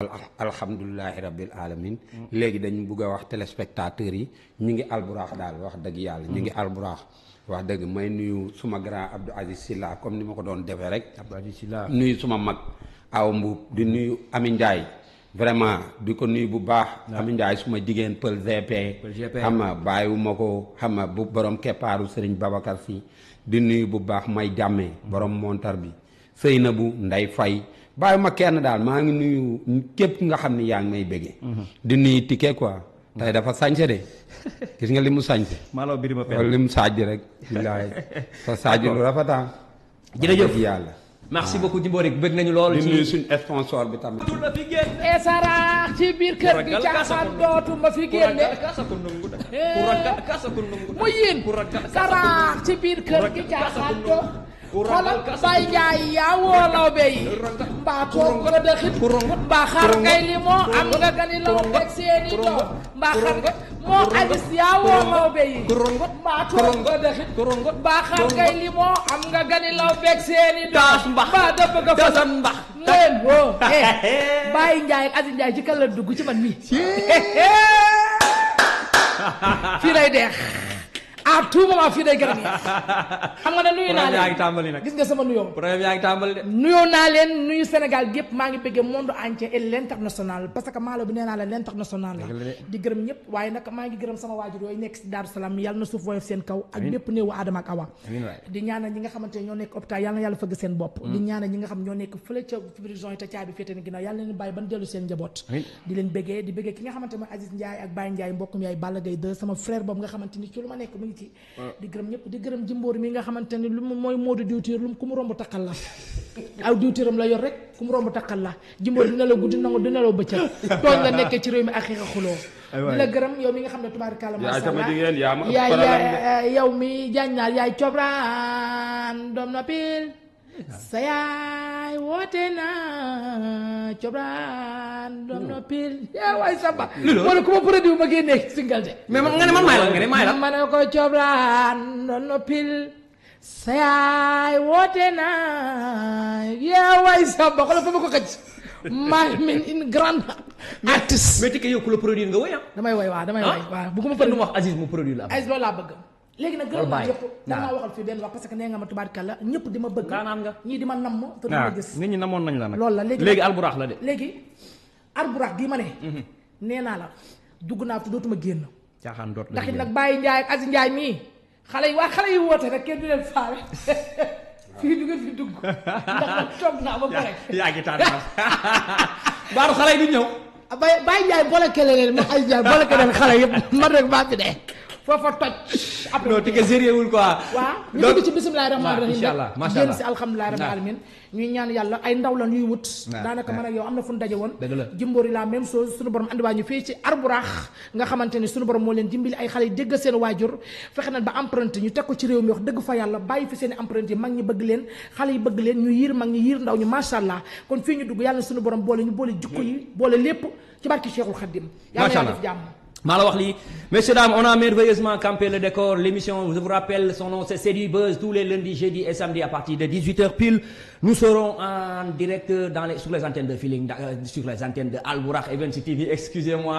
alhamdulilahi rabbil alamin léegi dañu bugg a wax téléspectateurs yi ñu ngi alburaax daal wax dëgg yàlla ñu ngi alburaax wax dëgg may nuyu suma grand Abdou Aziz Silla comme ni ma ko doon defee rek Abdou Aziz Silla nuyu suma mag aw mbuub di nuyu Ami Ndiaye vraiment di ko nuyu bu baax Ami Ndiaye suma jigéen pël GP GP. xam nga bàyyiwuma ko xam nga bu borom keppaaru Serigne Babacar si di nuyu bu baax may jàmmee borom montar bi sëy na bu nday fay bàyyiwuma kenn daal maa ngi nuyu képp nga xam ni yaa ngi may bëggee di nuyu ticket quoi tey dafa sañse de gis nga li mu sañse Malaw Birima wala Pen li mu saaj rek billaay sa saaj lu rafetaa Jërëjëf. wax dëgg yàlla merci beaucoup Jimbori bëgg nañu lool di nuyu ci suñu sponsor bi tamit la fi génn e saraax ci biir kër gi Ku ragal caaxaan kasa dootuma fi génne kasa ko nungu da Eh. ku ragal kasa ko nungu da mu yéen ku ragal kasa ko saraax nungu ci biir kër gi ragal caaxaan kasa do ku ragal xoolal kasa bay ku njaay yaa woo lawbe yi ragal mbaa toog ko dëxit ku rongot mbaa xar ku ngay rongot li moo am nga gani law teg seeni doom mbaa xar nga moo alis yaa woo lawbe yi ku rongot mbaa ku toog ko rongot dëxit ku rongot mbaa xar ngay li moo am nga gani law teg seeni doom Taas mbax. mbaa dëpp nga fa Tasan mbax. ngeen woo Baye Ndiaye ak Aziz Ndiaye ci kan la dugg ci man mi fii lay deex à tout moment fii day gën a neex xam nga ne nuyu naa problème yaa ngi leen tàmbali nag gis nga sama nuyoo problème yaa ngi tàmbali de nuyoo naa leen nuyu Sénégal gépp maa ngi bëggee monde entier et l' international parce que maalo bi nee naa la l' international la Dëgg la de. di gërëm ñëpp waaye nag maa ngi gërëm sama waajur yooyu nekk si Daaru Salaam yàlla na suuf woyof seen kaw ak bépp néewu Adama ak Awa Amiin waay. di ñaanal ñi nga xamante ne ñoo nekk hôpital yàlla na yàlla fëgg seen bopp di ñaanal ñi nga xam ñoo nekk fële ca prison yi te caabi féete ni ginnaaw yàlla na leen bàyyi ban dellu seen njaboot Amiin. di leen bëggee di bëggee ki nga xamante mooy Aziz Ndiaye ak Baye Ndiaye mbokkum yaay Balla Gaye 2 sama frère boobu nga xamante ni ci lu ma nekk mu ngi ci di gërëm ñëpp di gërëm jimboor mi nga xamante ni lu mu mooy moodu diwtiir lu mu ku mu romb takkal la aw diwtiiram la yor rek ku mu romb takkal la jimboor dina la guddi nangu dina la bëccëg tooñ la nekkee ci réew mi ak xiixa xuloo di la gërëm yow mi nga xam ne tubaarkàlla yaa masha sama Allah jigéen yaa ma ëpp yaay problème de. yaay yow mi jàññaar yaay cobraan doom na pil sa yaay woote na cobraan doom na pil yaa waay samba wala ku ma produit ma génnee single de mais man nga ne man maay la nga ne maay la ma ne ko cobraan doom na pil sa yaay woote na yaa waay samba xoolal fa ma ko xëcc maa min une grande artiste mais tike yow ku la produire nga woy ah damay way waaw damay way waaw bugguma kenn du produit ma wax Aziz mu produire la am ay loolu laa bëgg léegi nag gërëm naa bàyyi. ñëpp danaa waxal fii benn wax parce que nee nga ma tubaarkàlla ñëpp di ma bëgg Ndaanaan nga. ñii di ma namm te du ma gis nit ñi namoon nañ la nag loolu la léegi léegi nag- alburax la de léegi arburax gii ma ne nee naa la dugg naa fi dootuma génn caaxaan doot la ndax it liggéey. nag Baye Ndiaye ak Aziz Ndiaye mii xale yi waa xale yi woote rek kenn du leen faale fii du ngeen fi dugg ndax nag toog naa ba pare yaa ngi tànn baaru xale yi du ñëw Baye Baye Ndiaye boole kele leen ma Aziz Ndiaye boole kele leen xale yëpp man rek maa fi dee foofa toj après non tike sérieux wul quoi waaw ñu donc dugg ci bisimilahi rahmaani waaw, rahim incha allah, macha génn allah. si alhamdulilahi rabbil Waaw. alamin ñuy ñaan yàlla ay ndaw la ñuy wut Waaw, daanaka waaw. man ak yow am na fu ñu daje woon Dëgg la. jimboori la même chose suñu borom andiwaa ñu fii ci arburax nga xamante ni suñu borom moo leen dimbali ay xale yi dégg seen waajur fexe nañ ba empreinte ñu teg ko ci réew mi wax dëgg fa yàlla bàyyi fi seen i empreinte yi mag ñi bëgg leen xale yi bëgg leen ñu yiir mag ñi yiir ndaw ñu macha allah kon fii ñu dugg yàlla na suñu borom boole ñu boole jikko yi boole lépp ci barki Cheikhul Khadim yàlla Macha yàlla allah. def jàmm maa la wax lii messieurs dames on a merveilleusement campé le décor l'émission je vous rappelle son nom c'est C'est du Buzz tous les lundis jeudis et samedis à partir de 18h pile nous serons en direct dans les sur les antennes de Feeling euh, sur les antennes de Albourakh Events TV excusez-moi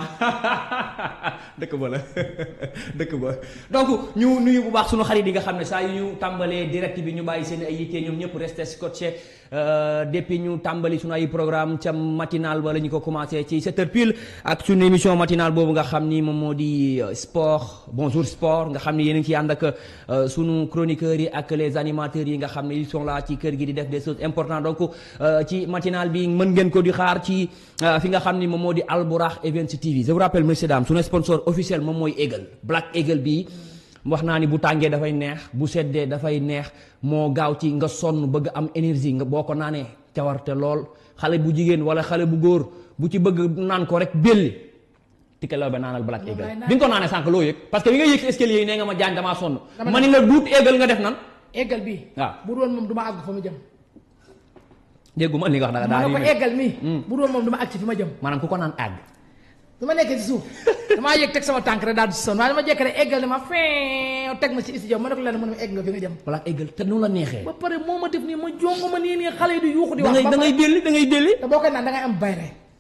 dëkk ba la dëkk ba donc ñu nuyu bu baax sunu xarit yi nga xam ne saa yu ñu tàmbalee direct bi ñu bàyyi seen ay yitte ñoom ñëpp resté scotché euh, depuis ñu tàmbali sunu ay programme ca matinal wala ñu ko commencé ci 7h pile ak sunu émission matinale boobu nga xam ni moom moo di euh, sport bonjour sport nga xam ni yéen a ngi ciy ànd ak euh, sunu chroniqueurs yi ak les animateurs yi nga xam ne ils sont là ci kër gi di def des choses importantes donc euh, ci matinal bi mën ngeen ko di xaar ci euh, fi nga xam ni moom moo di Albourakh Events TV je vous rappelle messieurs dames sunu sponsor officiel moom mooy Eagle Black Eagle bii wax naa ni bu tàngee dafay neex bu seddee dafay neex moo gaaw ci nga sonn bëgg am énergie nga boo ko naanee cawarte lool xale bu jigéen wala xale bu góor bu ci bëgg naan ko rek belli tike law ba naanal Black Moom Eagle laay naan. bi nga ko naanee sànq loo yëg parce que bi nga yëg ci escalier yi nee nga ma jaañ damaa sonn Dama ma ni la duut Eagle nga def nan eggal bi waaw. bu doon moom du ma àgg fa mu jëm dégguma li nga wax da ma daa ne ko rimé eggal mi bu doon moom du ma àgg ci fi ma jëm maanaam ku ko naan àgg bi ma nekkee ci suuf damaa yëg teg sama tànk rek daal di sonn waaye dama jekk rek eggal ni ma fin teg ma ci studio ma ne ko lenn mu ne ma egg nga fi nga jëm Black Eagle te nu la neexee ba pare moo ma def nii ma jongo ma nii nii xale yi di yuuxu di da wax ngay ba da ngay pare delli da ngay delli te boo koy naan da ngay am bayre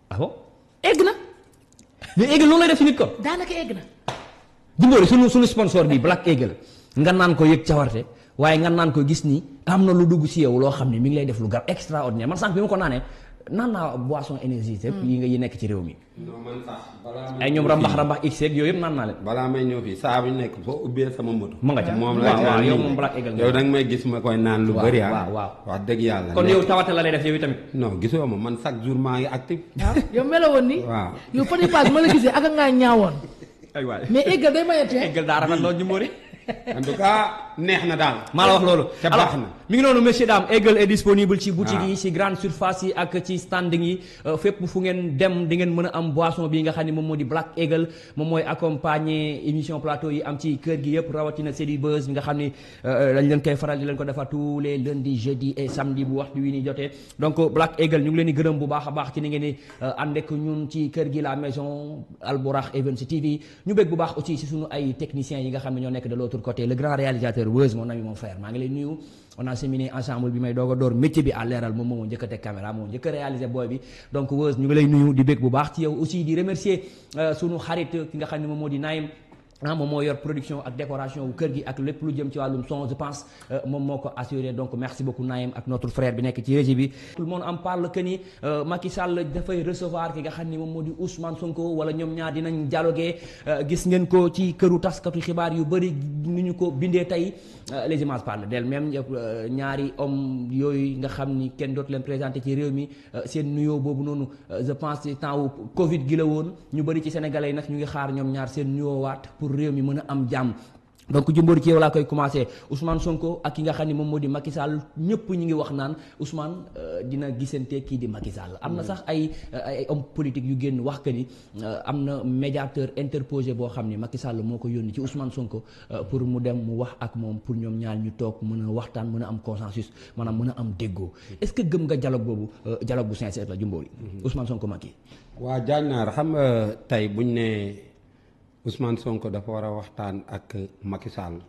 ah bon egg na mais Eagle loolu lay def si nit kon. daanaka egg na Jimbori sunu sunu sponsor bi Black Eagle nga naan ko yëg cawarte waaye nga naan ko gis ni am na lu dugg si yow loo xam ne mi ngi lay def lu gar extraordinaire man sànq bi ma ko naanee naan naa boisson énergie yi nga yi nekk ci réew mi. non man sax balaa ay ñoom rambax rambax x yeeg yooyu yëpp naan naa leen. balaa may ñëw fii saa bu ñu nekk boo ubbee sama moto. ma nga ca moom waaw la waaw naan yow nii. moom Black Eagle nga. yow da nga may gis ma koy naan lu waaw, bëri ah. waaw, waaw. wax dëgg yàlla. kon nekk- yow tawate la lay def yow tamit. non gisoo ma man chaque jour maa ngi actif. waaw yow meloo woon ni waaw. yow Fadi Pass ma la gisee ak ngaa ñaawoon ay waay mais eggal day mayatee Eagle daa rafet loolu Jimbori. en tout cas neex na daal. maa la wax loolu. ca baax na. mi ngi noonu messieurs dames Eagle est disponible ci boutique Ah. yi ci grande surface yi ak ci standing yi euh, fépp fu ngeen dem di ngeen mën a am boisson bi nga xam ne moom moo di Black Eagle moom mooy accompagner émission plateau yi am ci kër gi yëpp rawatina c'est du buzz bi nga xam ni euh, dañ leen koy faral di leen ko defar tous les lundis jeudi et samedi bu waxtu wi ni jotee donc Black Eagle ñu ngi leen di gërëm bu baax a baax ci ni ngeen di euh, ànd ak ñun ci kër gi la maison Albourakh Events TV ñu bëgg bu baax aussi ci sunu ay techniciens yi nga xam ne ñoo nekk de l'autre côté le grand réalisateur Weuz mon ami mon frère maa ngi lay nuyu on a cheminé ensemble bi may doog a door métier bi à leeral moom moo njëkk a teg caméra moo njëkk a réalisé booy bi donc Weuz ñu ngi lay nuyu di bëgg bu baax ci yow aussi di remercier euh, sunu xarit ki nga xam ne moom moo di Naïm ah moom moo yor production ak décoration wu kër gi ak lépp lu jëm ci wàllum son je pense euh, moom moo ko assuré donc merci beaucoup Naïm ak notre frère bi nekk ci régie bi tout le monde en parle que ni euh, Macky Sall dafay recevoir ki nga xam ni moom moo di Ousmane Sonko wala ñoom ñaar dinañ dialoguer euh, gis ngeen ko ci këru taskatu xibaar yu bëri ni ñu ko bindee tey euh, les images parlent d'elles-mêmes euh, ñaari homme yooyu nga xam ni kenn dootu leen présenté ci réew mi euh, seen nuyoo boobu noonu euh, je pense ci temps wu Covid gi la woon ñu bëri ci sénégalais yi nag ñu ngi xaar ñoom ñaar seen nuyoo waat pour réew mi mën a am jàmm donc Jimbori ci yow laa koy commencé Ousmane Sonko ak ki nga xam ni moom moo di Macky Sall ñëpp ñu ngi wax naan Ousmane euh, dina gisante kii di Macky Sall am na sax ay ay homme politique yu génn wax que ni euh, am na médiateur interposé boo xam ni Macky Sall moo ko yónni ci Ousmane Sonko euh, pour mu dem mu wax ak moom pour ñoom ñaar ñu toog mën a waxtaan mën a am consensus maanaam mën a am déggoo est-ce que gëm nga dialogue boobu euh, dialogue bu sincère la Jimbori Ousmane Sonko Macky waa jaañ naar xam nga tey buñ ne Ousmane Sonko dafa war a waxtaan ak Macky Sall.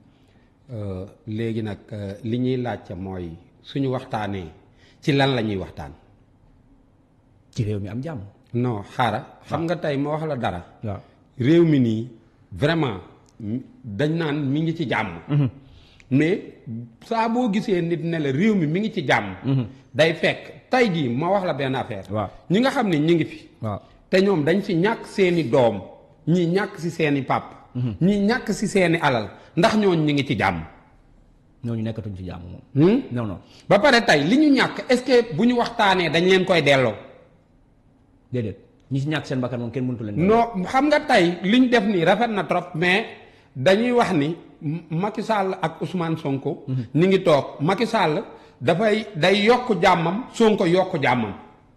Euh, léegi nag euh, li ñuy laajte mooy suñu waxtaanee ci lan la ñuy waxtaan. ci réew mi am jàmm non xaara xam nga tey ma wax la dara. waaw réew mi nii vraiment m- dañ naan mi ngi ci jàmm. mais saa boo gisee nit ne la réew mi mi ngi ci jàmm. day fekk tey jii ma wax la benn affaire. Waaw. ñi nga xam ne ñi ngi fi. waaw te ñoom dañ fi ñàkk seeni doom ñii ñàkk si seeni pàpp ñii ñàkk si seeni alal ndax ñooñ ñi ngi ci jàmm. ñooñu nekkatuñ ci jàmm moom Hmm? non non ba pare tey li ñu ñàkk est-ce que bu ñu waxtaanee dañ leen koy delloo. déedéet ñi ci ñàkk seen bakkan moom kenn mënatu leen non xam nga tey li ñu def nii rafet na trop mais dañuy wax ni M- Macky Sall ak Ousmane Sonko. ñu ngi toog Macky Sall dafay day yokk jàmmam Sonko yokk jàmmam.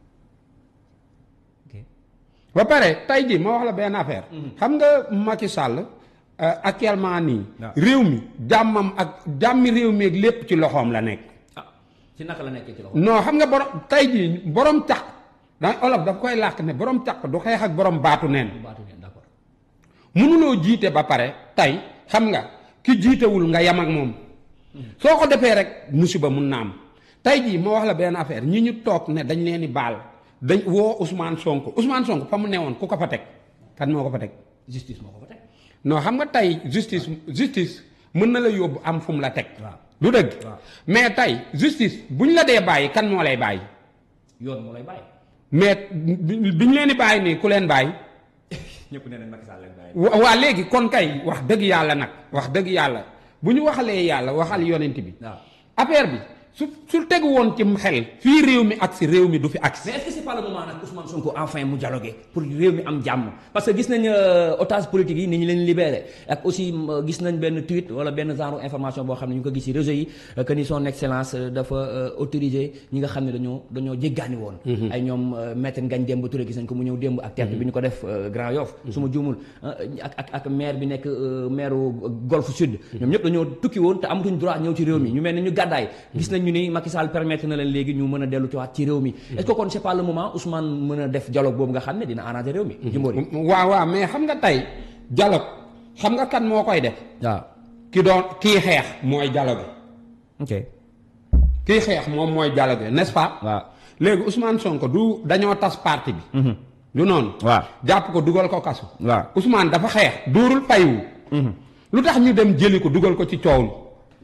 ok ba pare tey jii ma wax la benn affaire. xam nga Macky Sall euh, actuellement nii. waaw. réew mi jàmmam ak jàmmi réew mi ak lépp ci loxoom la nekk. ah ci naka la nekkee ci loxo non xam nga borom tey jii borom caq da olof daf koy làkk ne borom caq du xeex ak borom baatu neen. baatu leen d'accord mënuloo jiite ba pare tey xam nga ki jiitewul nga yam ak moom soo ko defee rek musiba mun na am tey jii ma wax la benn affaire ñi ñu toog ne dañ leen di baal dañ woo Ousmane Sonko Ousmane Sonko fa mu newoon ku ko fa teg kan moo ko fa teg justice moo ko fa teg non xam nga tey justice justice mën na la yóbbu am fu mu la teg waaw du dëgg waaw. mais tey justice bu ñu la dee bàyyi kan moo lay bàyyi yoon moo lay bàyyi mais bi bi ñu leen di bàyyi nii ku leen bàyyi ñëpp nee nañ Macky Sall leen bàyyi wa waa léegi kon kay wax dëgg yàlla nag wax dëgg yàlla bu ñu waxalee yàlla waxal yonent bi waaw affaire bi su su tegu woon ci xel fii réew mi ak si réew mi du fi agsi mais est-ce que c'est pas le moment nag Ousmane Sonko enfin mu dialoguer pour réew mi am jàmm parce que gis nañ euh, otage politique yi ni ñu leen libéré ak aussi euh, gis nañ benn tweet wala benn genre information boo xam ne ñu ngi ko gis ci réseau yi euh, que ni son excellence euh, dafa euh, autorisé ñi nga xam ne dañoo dañoo jéggaani woon ay ñoom euh, maître Ngagne Demba Touré gis nañ ko mu ñëw démb ak terre bi ñu ko def euh, Grand Yoff su ma juumul ah, ak ak ak maire bi nekk euh, maire Golfe Sud ñoom ñëpp dañoo tukki woon te amatuñ droit ñëw ci réew mi ñu mel ne ñu gàddaay gis nañ ñu ni Macky Sall permettre na leen léegi ñu mën a dellu ci waat ci réew mi est-ce que kon c'est pas le moment Ousmane mën a def dialogue boobu nga xam ne dina arranger réew mi Jimbori waaw waaw mais xam nga tey dialogue xam nga kan moo koy def waaw ki doon kii xeex mooy dialogue ok kii xeex moom mooy dialogue n'est-ce pas waaw léegi Ousmane Sonko du dañoo tas parti bi du noonu waaw jàpp ko dugal ko kasu waaw Ousmane dafa xeex dóorul fayu lu tax ñu dem jëli ko dugal ko ci coow li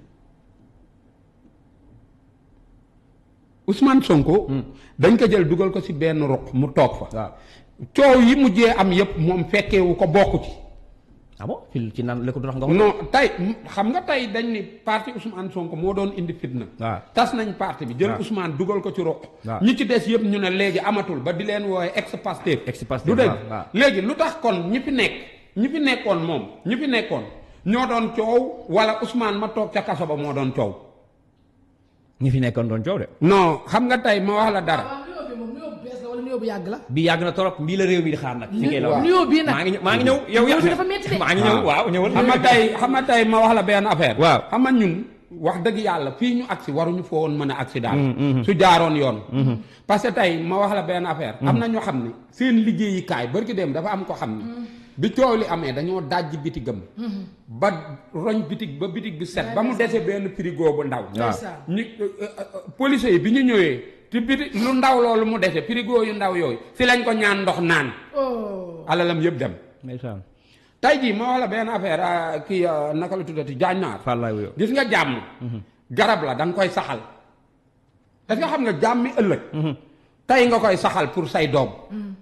Ousmane Sonko dañ ko jël dugal ko ci benn ruq mu toog fa waaw coow yi mujjee am yépp moom fekkeewu ko bokk ci ah bon fii ci naan lekk du tax nga wax non tey xam nga tey dañ ni parti Ousmane Sonko moo doon indi fitna waaw tas nañ parti bi jël waaw. Ousmane dugal ko ci ruq waaw. ñi ci des yëpp ñu ne léegi amatul ba di leen wooye ex Pastef Ex Pastef, du dëgg waaw, waaw. léegi lu tax kon ñi fi nekk ñi fi nekkoon moom ñi fi nekkoon ñoo doon coow wala Ousmane ma toog ca kaso ba moo doon coow ñi fi nekkoon doon coow de non xam nga tey ma wax la dara waaw nuyoo bi moom nuyoo bu bees la wala nuyoo bu yàgg la. bi yàgg na trop mbii la réew mi di xaar nag fi ngay la waaw. nuyoo bii nag maa ngi ñëw maa ngi ñëw yow nuyoo bi dafa metti de. maa ngi ñëw waaw ñëwal xam nga tey xam nga tey ma wax la benn affaire Waaw. xam nga ñun wax dëgg yàlla fii ñu agsi waruñu foo woon mën a agsi daal su jaaroon yoon parce que tey ma wax la benn affaire am na ñoo xam ne seen liggéeyukaay barki dem dafa am ko xam ne bi coow li amee dañoo dajji bitigam ba roñ bitig ba bitig bi set ba mu dese benn frigo bu ndaw Ndeysaan. ñu police yi bi ñu ñëwee te biti lu ndaw loolu mu dese frigo yu ndaw yooyu fi lañ ko ñaan ndox naan oh. alalam yëpp dem ndeysaan tey jii ma wax la benn affaire ah, kii ah, naka la tuddati jaañ naar Fall laay wuyoo gis nga jàmm garab la da nga koy saxal est nga xam nga jàmmi ëllëg tey nga koy saxal pour say doom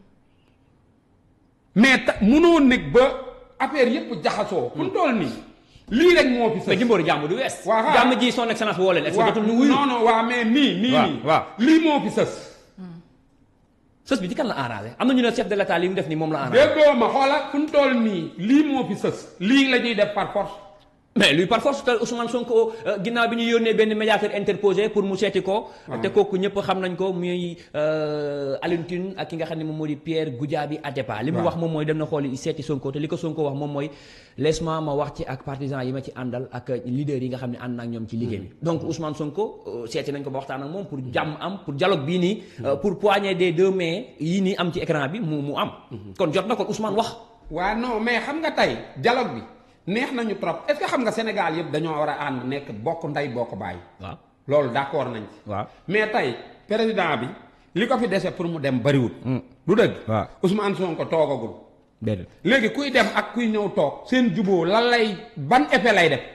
mais ta munoo nekk ba affaire yëpp jaxasoo fu mu toll nii lii rek moo fi mais sës jimboori jàmm du wees Waaw, xaaral. jàmm ji son excellence woo leen est-ce que waaw jotul ñu wuyu non non waaw mais nii nii Waaw, nii waaw. lii moo fi sës sës bi ci kan la arrangé am na ñu ne chef de l'état li mu def nii moom la arrangé déggoo ma xoola fu mu toll nii lii moo fi sës lii la ñuy def par force mais lui par force te Ousmane Sonko euh, ginnaaw bi ñu yónnee benn médiateur interposé pour mu seeti ko. te kooku ñëpp xam nañ ko muy euh, Alioune Tine ak ki nga xam ne moom moo di Pierre Goudiaby Atepa. li mu waaw. wax moom mooy dem na xooli seeti Sonko te li ko Sonko wax moom mooy laisse-moi ma wax ci ak partisans yi ma ci àndal ak leaders yi nga xam ne ànd na ak ñoom ci liggéey bi. donc Ousmane Sonko euh, seeti nañ ko ba waxtaan ak moom pour jàmm am pour dialogue bii nii. euh, pour poignée des deux mains yii nii am ci écran bi mu mu am. kon jot na ko Ousmane wax. waa non mais xam nga tey dialogue bi neex nañu trop est-ce que xam nga Sénégal yëpp dañoo war a ànd nekk bokk ndey bokk bàyyi waaw loolu d'accord nañ ci waaw. mais tey président bi li ko fi dese pour mu dem bariwul du dëgg waaw. Ousmane Sonko toogagul déedéet. léegi kuy dem ak kuy ñëw toog seen juboo lan lay ban effet lay def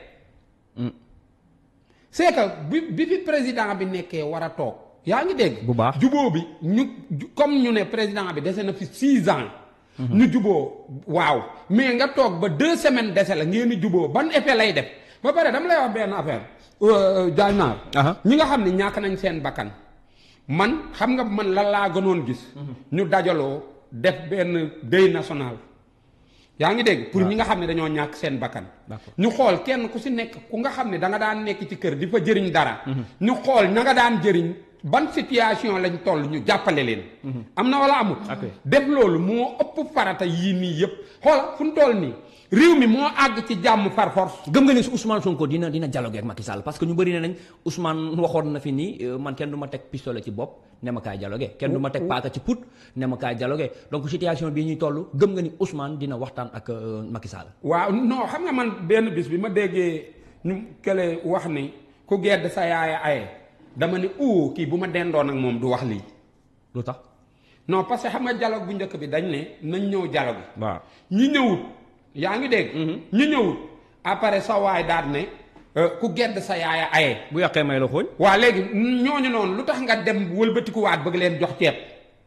c'est que bi bi fi président bi nekkee war a toog yaa ngi dégg Bu baax. juboo bi ñu ju- comme ñu ne président bi dese na fi six ans ñu juboo waaw mais nga toog ba deux semaines dese la ngeen di juboo ban effet lay def ba pare dama lay wax benn affaire jaay naar Aha. ñi nga xam ne ñàkk nañ seen bakkan man xam nga man lan laa gënoon gis ñu dajaloo def benn deuil national yaa ngi dégg pour ñi nga xam ne dañoo ñàkk seen bakkan D'accord. ñu xool kenn ku si nekk ku nga xam ne da nga daan nekk ci kër di fa jëriñ dara ñu xool na nga daan jëriñ ban situation lañ toll ñu jàppale leen am na wala amut Ok. def loolu moo ëpp farata yii nii yëpp xoola fu ñu toll nii réew mi moo àgg ci jàmm par force gëm nga ni su Ousmane Sonko dina dina dialoguer ak Macky Sall parce que ñu bëri ne nañ Ousmane waxoon na fi nii euh, man kenn du ma teg pistolet ci bopp ne ma kaay dialoguer kenn du ma teg paaka ci put ne ma kaay dialoguer donc situation bii ñuy toll gëm nga ni Ousmane dina waxtaan ak euh, Macky Sall. waaw non xam nga man benn bis bi ma déggee ñu kële wax ni ku gedd sa yaaya aye dama ni uu kii bu ma dendoon ak moom du wax lii lu tax. non parce que xam nga dialogue bu njëkk bi dañ ne nañ ñëw dialogue waaw. ñi ñëwut yaa ngi dégg ñi ñëwut après sa waay daal ne euh, ku gedd sa yaaya aye bu yàqee may la xooñ. waa léegi ñooñu noonu lu tax nga dem wëlbatikuwaat bëgg leen jox ceeb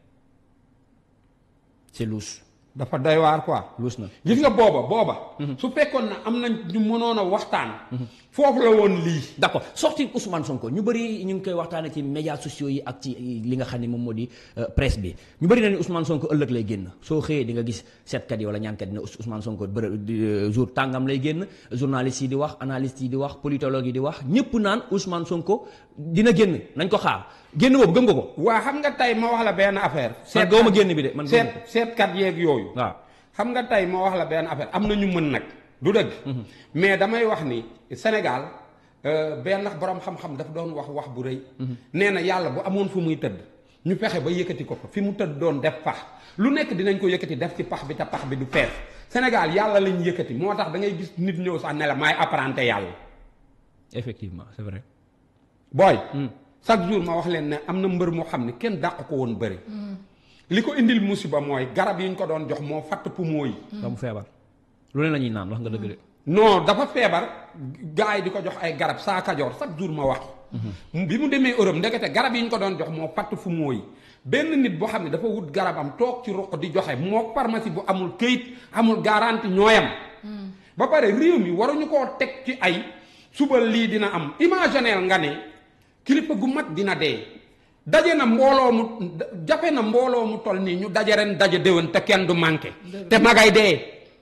c'est louche dafa doy waar quoi louche na. gis nga booba booba su fekkoon na am nañ ñu mënoon a waxtaan foofu la woon lii d'accord sorti Ousmane Sonko ñu bëri ñu ngi koy waxtaanee ci médias sociaux yi ak ci li nga xam ne moom moo di euh, presse bi ñu bëri na ni Ousmane Sonko ëllëg lay génn soo xëyee di nga gis seetkat yi wala ñaankat yi ne Ous- Ousmane Sonko bërë di, euh, jour tàngam lay génn journalistes yi di wax analystes yi di wax politologues yi di wax ñëpp naan Ousmane Sonko dina génn nañ ko xaar génn boobu gëm nga ko. waa xam nga tey ma wax la benn affaire man gëwuma génn bi de man gëwuma seet ko. seetkat yeeg yooyu waaw xam nga tey ma wax la benn affaire am na ñu mën nag du dëgg mais damay wax ni Sénégal euh, benn borom xam-xam dafa doon wax wax bu rëy nee na yàlla bu amoon fu muy tëdd ñu fexe ba yëkkati ko fa fi mu tëdd doon def pax lu nekk dinañ ko yëkkati def ci pax bi te pax bi du fees Sénégal yàlla lañ yëkkati moo tax da ngay gis nit ñëw sax ne la maay apprenti yàlla effectivement c'est vrai. booy chaque jour ma wax leen ne am na mbër moo xam ne kenn dàq ko woon bëri li ko indil musiba mooy garab yi ñu ko doon jox moo fatt poumon yi ba mu feebar lu leen la ñuy naan wax nga dëgg de non dafa feebar gars yi di ko jox ay garab saa kajoor chaque jour ma wax bi mu demee Europe ndekete garab yi ñu ko doon jox moo fatt poumon yi benn nit boo xam ne dafa wut garabam toog ci ruq di joxe moo pharmacie bu amul këyit amul garantie ñooyam ba pare réew mi waruñu koo teg ci ay suba lii dina am imagineel nga ne kilifa gu mag dina dee daje na mbooloo mu jafe na mbooloo mu toll nii ñu daje ren daje déwén te kenn du manqué te magay dee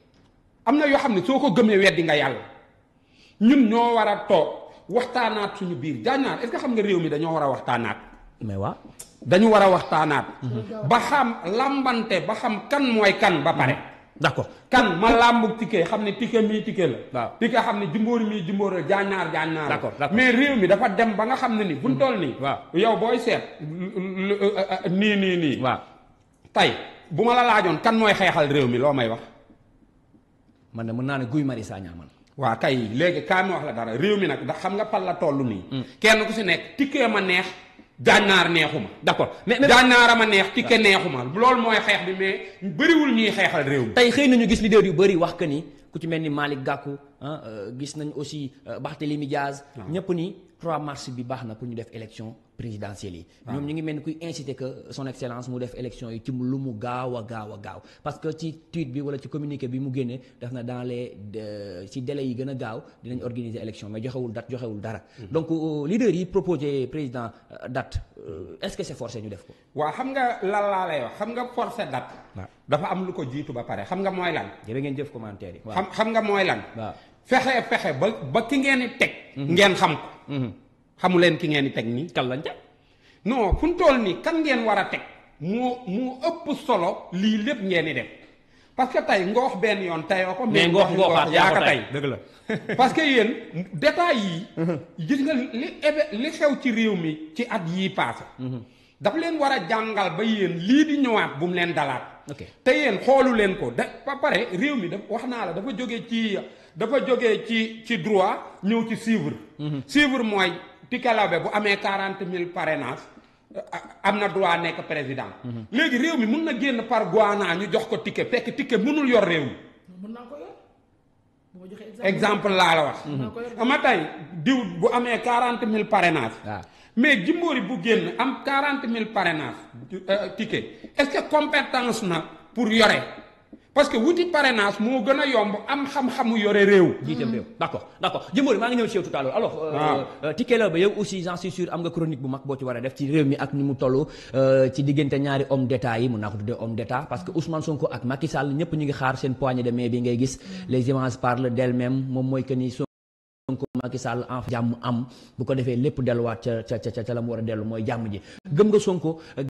am na yoo xam ne soo ko gëmee weddi nga yàlla ñun ñoo war a toog waxtaanaat suñu biir jaañaar est-ce que xam nga réew mi dañoo war a waxtaanaat mais waa dañu war a waxtaanaat ba xam lambante ba xam kan mooy kan ba pare d'accord kan ma làmbu ticket xam ne ticket mii ticket la waaw ticket xam ne jumboori mii jumboori la jaañaar jaañaar la D'accord, d'accord. mais réew mi dafa dem ba nga xam ne ni buñ toll nii waaw. yow booy seet lu- lu- nii nii nii waaw tey bu ma la laajoon kan mooy xeexal réew mi loo may wax man de mën naa ne Guy Marius Sagna man waa kay léegi kaay ma wax la dara réew mi nag ndax xam nga pal la toll nii kenn ku si nekk ticket ma neex jaañaar neexuma d'accord mais mais jaañaara ma neex ticket neexuma loolu mooy xeex bi mais bëriwul ñuy xeexal réew mi tey xëy nañu gis leader yu bëri wax que ni ku ci mel ni Malick Gakou ah euh, gis nañ aussi euh, Barthélémy Diaz ñëpp ni 3 mars bi baax na pour ñu def élection présidentielle yi ñoom ñu ngi mel ni kuy inciter que son excellence mu def élection yi ci lu mu gaaw a gaaw a gaaw parce que ci tweet bi wala ci communiqué bi mu génnee def na dans les de- ci délais yi gën a gaaw dinañ organiser élection mais joxewul date joxewul dara donc euh, leader yi proposé président euh, date euh, est-ce que c'est forcé ñu def ko waa xam nga lan laa lay wax xam nga forcé date waaw dafa am lu ko jiitu ba pare xam nga mooy lan jërë ngeen jëf commentaire yi waaw xam xam nga mooy lan waaw fexe fexe ba ba ki ngeen di teg ngeen xam ko xamu leen ki ngeen di teg nii kan lañ teg non fu mu toll nii kan ngeen war a teg moo moo ëpp solo lii lépp ngeen di def parce que tey ngoox benn yoon teyoo ko mais ngoox ngooxaat yaa ko tey dëgg la parce que yéen détails yi gis nga li éve li xew ci réew mi ci at yii paase dafa leen war a jàngal ba yéen lii di ñëwaat bu mu leen dalaat ok te yéen xoolu leen ko da ba pare réew mi daf wax naa la dafa jóge ci dafa jóge ci ci droit ñëw ci suivre suivre mooy Tikelawbe bu amee quarante mille parrainage am na droit nekk président léegi réew mi mun na génn par Guana ñu jox ko ticket fekk ticket mënul yor réew mi mën naa ko yor bu ma joxee exemple exemple laa la wax ama tey diw bu amee quarante mille parrainage waaw mais Jimbori bu génn am quarante mille parrainage euh, ticket est-ce que compétence na pour yore parce que wuti parrainage moo gën a yomb am xam-xamu yore réew jiiteem réew d'accord d'accord Jimbori maa ngi ñëw ci yow tout à l'heure alors waaw. Tické la ba yow aussi j'en suis sûr am nga chronique bu mag boo ci war a def ci réew mi ak ni mu toll euh, ci diggante ñaari homme d'état yi mun naa ko tuddee homme d'état parce que Ousmane Sonko ak Macky Sall ñëpp ñu ngi xaar seen poignée de main bi ngay gis les images parlent d'elles-mêmes moom mooy que ni Sonko Macky Sall en jàmm am bu ko defee lépp delluwaat ca ca ca ca la mu war a dellu mooy jàmm ji gëm nga Sonko